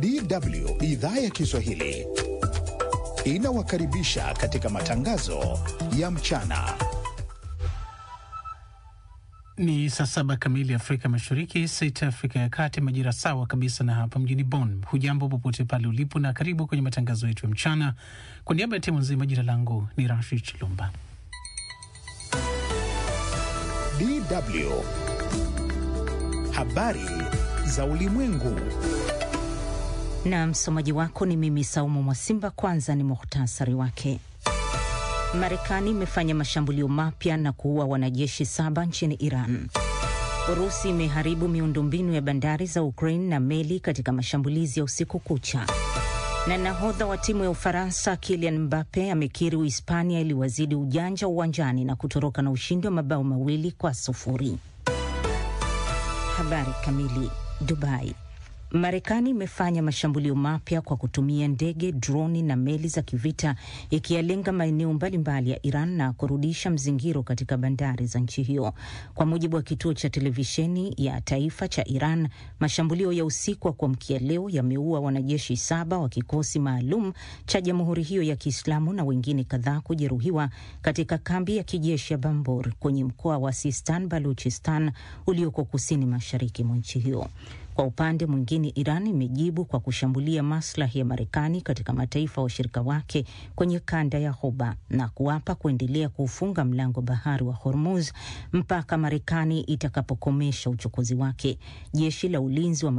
DW idhaa ya Kiswahili inawakaribisha katika matangazo ya mchana. Ni saa saba kamili Afrika Mashariki, sita Afrika ya Kati, majira sawa kabisa na hapa mjini Bonn. Hujambo popote pale ulipo, na karibu kwenye matangazo yetu ya mchana. Kwa niaba ya timu nzima, jina langu ni Rashid Chilumba. DW habari za ulimwengu. Na msomaji wako ni mimi Saumu Mwasimba. Kwanza ni muhtasari wake. Marekani imefanya mashambulio mapya na kuua wanajeshi saba nchini Iran. Urusi imeharibu miundombinu ya bandari za Ukraine na meli katika mashambulizi ya usiku kucha. Na nahodha wa timu ya Ufaransa Kylian Mbappe amekiri Uhispania iliwazidi ujanja uwanjani na kutoroka na ushindi wa mabao mawili kwa sufuri. Habari kamili. Dubai. Marekani imefanya mashambulio mapya kwa kutumia ndege, droni na meli za kivita ikiyalenga maeneo mbalimbali ya Iran na kurudisha mzingiro katika bandari za nchi hiyo. Kwa mujibu wa kituo cha televisheni ya taifa cha Iran, mashambulio ya usiku wa kuamkia leo yameua wanajeshi saba wa kikosi maalum cha jamhuri hiyo ya Kiislamu na wengine kadhaa kujeruhiwa katika kambi ya kijeshi ya Bambor kwenye mkoa wa Sistan Baluchistan ulioko kusini mashariki mwa nchi hiyo. Kwa upande mwingine, Iran imejibu kwa kushambulia maslahi ya Marekani katika mataifa ya washirika wake kwenye kanda ya Ghuba na kuapa kuendelea kuufunga mlango bahari wa Hormuz mpaka Marekani itakapokomesha uchokozi wake. Jeshi la ulinzi wa